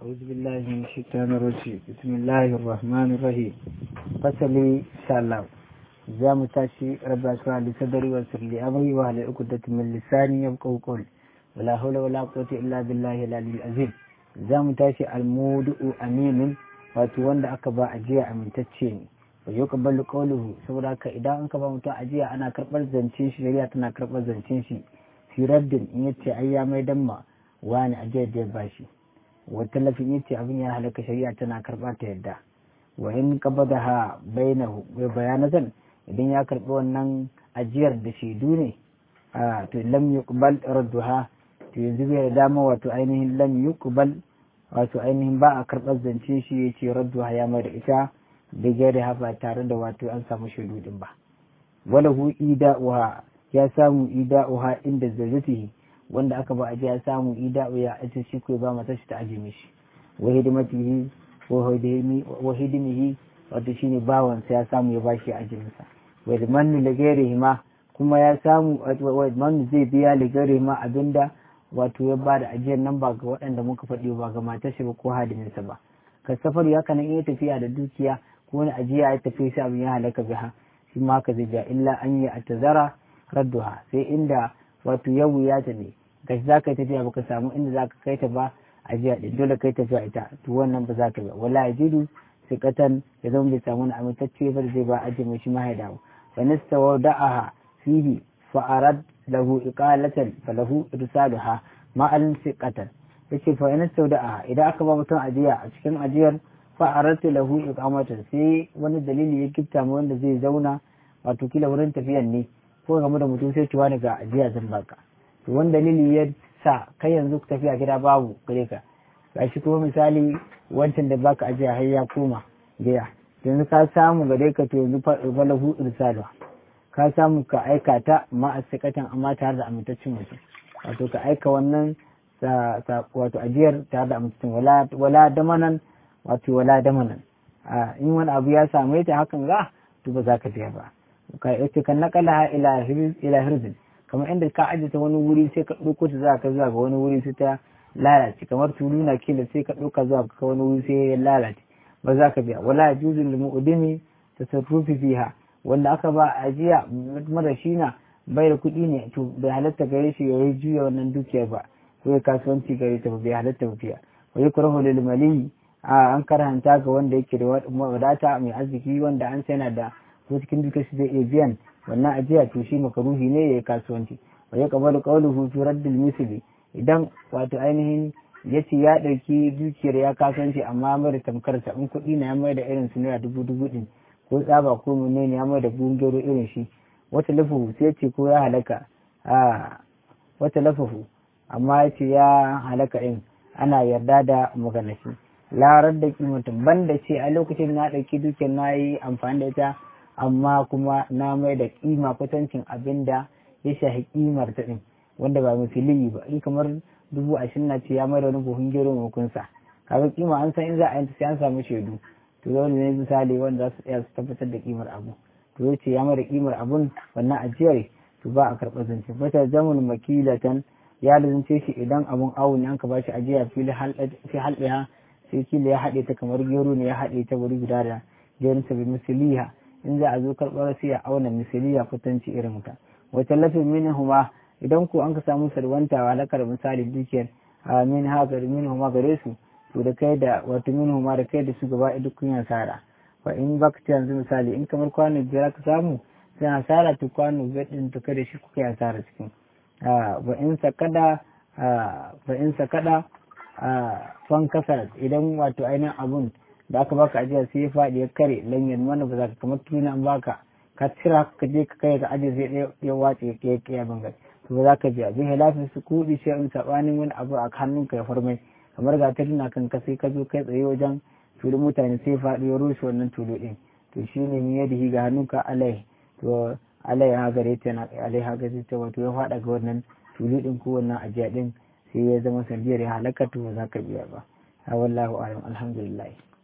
أعوذ بالله من الشيطان الرجيم بسم الله الرحمن الرحيم فصلي إن شاء الله za mu tashi rabba shura li sadari wa sirri amri wa ala uqdati min lisani yabqaw qawl wala hawla wala quwwata illa billahi al-aliyyil azim za mu tashi al-mudu'u aminin wato wanda aka ba ajiya amintacce ne wa yuqbalu qawluhu saboda haka idan an ka ba mutum ajiya ana karbar zancen shi shari'a tana karbar zancen shi fi raddin in yace ai ya mai damma wani ajiyar da ya bashi wa talafin yace abin ya halaka shari'a tana karba ta yadda wa in qabadaha bainahu wa bayanatan idan ya karbi wannan ajiyar da shaidu ne a to lam yuqbal radduha to yanzu bai da dama wato ainihin lam yuqbal wato ainihin ba a karɓar zance shi ya ce radduha ya mai da ita da gare ba tare da wato an samu shaidu din ba wala hu ida'uha ya samu ida'uha inda zazzatihi wanda aka ba ajiya ya samu ida'u ya aje shi ko ba mata shi ta aje mishi wa hidimatihi wa hidimihi wato shine bawansa ya samu ya bashi ajinsa wadmannu ligarihi ma kuma ya samu wadmannu zai biya ligarihi ma abinda wato ya ba da ajiyar nan ba ga waɗanda muka faɗi ba ga matar shi ba ko hadiminsa ba ka safar ya kana iya tafiya da dukiya ko wani ajiya ya tafi sai abin ya halaka biha shi ma haka zai ja illa an yi a tazara radduha sai inda wato ya wuya ta ne ga za ka tafiya baka samu inda za ka kai ta ba ajiya ɗin dole kai tafiya ita to wannan ba za ka ba wala yajidu sikatan ya zama bai samu amintacce ba da zai ba ajiye mai shi ma ya dawo فنست ودعها فيه فأراد له إقالة فله إرسالها ما ألن ثقة yace fa in sauda'a idan aka ba mutum ajiya a cikin ajiyar fa aratu lahu iqamatan sai wani dalili ya gifta mu wanda zai zauna wato kila wurin tafiyan ne ko game da mutum sai ciwa ga ajiya zan baka to wani dalili ya sa kai yanzu tafiya gida babu gare ka gashi kuma misali wancan da baka ajiya har ya koma gida yanzu ka samu gare ka to yanzu falahu irsalu ka samu ka aika ta ma a sikatan amma tare da amintaccen mutum wato ka aika wannan wato ajiyar tare da amintaccen wala damanan wato wala damanan in wani abu ya same ta hakan ga to ba za ka biya ba ka yace kan nakala ila ila hirzin kamar inda ka ajiye ta wani wuri sai ka ɗauko ta za ka zuwa ga wani wuri sai ta lalace kamar tulu na kila sai ka ɗauka zuwa ga wani wuri sai ya lalace ba za ka biya wala juzu lil mu'dimi tasarrufi fiha wanda aka ba ajiya mara shi na bai da kuɗi ne to bai halatta gare shi ya yi juya wannan dukiyar ba ko ya kasuwanci gare ta ba bai halatta ba fiya wa yukrahu lil mali an karanta ga wanda yake da wadata mai arziki wanda an sai da ko cikin dukiyar shi zai iya biyan wannan ajiya to shi makaruhi ne ya yi kasuwanci wa yaqbalu qawluhu fi raddil misli idan wato ainihin ya ce ya ɗauki dukiyar ya kasance amma mai da tamkarsa in kuɗi na ya mai da irin su naira dubu dubu ɗin ko tsaba ko mene ne ya mai da bungero irin shi wata lafafu sai ce ko ya halaka a wata lafafu amma ya ce ya halaka ɗin ana yarda da maganashi larar da kimatin banda ce a lokacin na ɗauki dukiyar na yi amfani da ita amma kuma na mai da kima kwatancin abin da ya shahi kimar ta ɗin wanda ba misali ba in kamar dubu ashirin na ce ya mai da wani buhun gero makunsa kaga kima an san in za a yanta sai an samu shaidu to dole ne misali wanda za su tsaya su tabbatar da kimar abu to ya ce ya mai da kimar abun wannan ajiyar to ba a karɓar zance bata zamun makilatan ya lazance shi idan abun awo ne an ka bashi ajiya fi halɗiha sai kila ya haɗe ta kamar gero ne ya haɗe ta wuri guda da jerin sa bi misaliha in za a zo karɓar sai ya auna misaliya kutanci irin ta wata lafin minhuma idan ko an ka samu salwanta halakar misali dukiyar min hagar min huma gare su to da kai da wato min huma da kai da su gaba duk kun hasara fa in bakta yanzu misali in kamar kwano biyar ka samu sai hasara to kwano biyar din to kai da shi kuka hasara cikin wa in sakada fa in sakada fan kasar idan wato ainihin abun da aka baka ajiya sai ya faɗi ya kare lanyan mana ba za ka kamar tuna an baka ka cira ka je ka kai ka ajiye sai ya wace ya kiya bangar to ba za ka biya bi hilafin su kuɗi sai in sabanin wani abu a hannunka ya farmai kamar ga tana kan ka sai ka zo kai tsaye wajen tulu mutane sai faɗi ya rushe wannan tulu ɗin to shi ne mi yadda ga hannunka alai to alai ha gare ta na alai ha gare ta wato ya faɗa ga wannan tulu ɗin ko wannan ajiya ɗin sai ya zama sandiyar ya halaka to ba za ka biya ba wallahu alam alhamdulillah